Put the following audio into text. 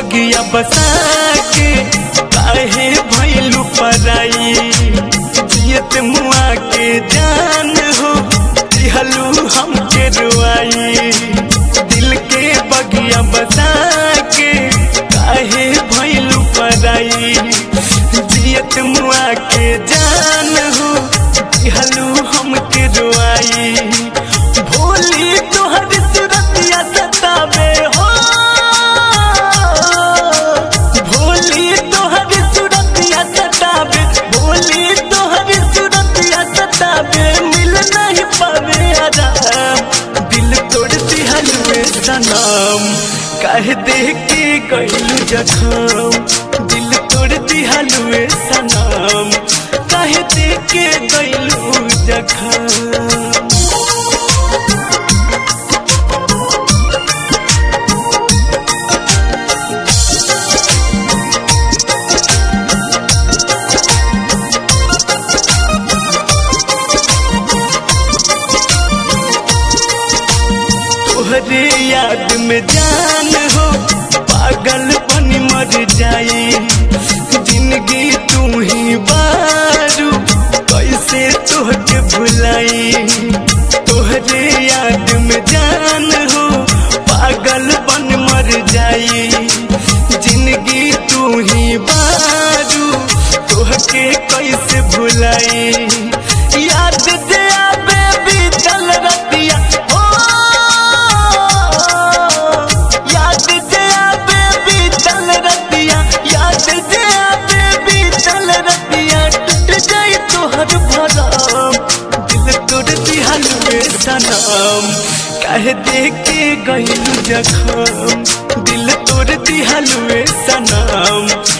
बगिया बसा के काहे भैलू पराई जियत मुआ के जान हो दिहलू हमके रुआई दिल के बगिया बसा के काहे भैलू पराई जियत मुआ के जान हो दिहलू हमके रुआई भोली तोहर सुरतिया सतावे हो भोली तोहर सुरतिया सतावे भोली तोहर सुरतिया सतावे मिल नहीं पावे आराम दिल तोड़ दिहलुए सनम कह दे के गइलू जखम दिल तोड़ दिहलुए सनम कह दे के गइलू जखम तोहरे याद में जान हो पागल बनी मर जाई जिंदगी तू ही बारू कैसे तोहके भुलाई तोहरे याद में जान हो पागल बन मर जाई जिंदगी तू ही बारू तोहके कैसे भुलाई याद दे आबे बीतल रतिया हो याद दे आबे बीतल रतिया याद दे आबे बीतल रतिया टूट जाई तोहर भरम दिल तोड़ दिहल में सनम कह दे के गइलू जखम दिल तोड़ दिहल में सनम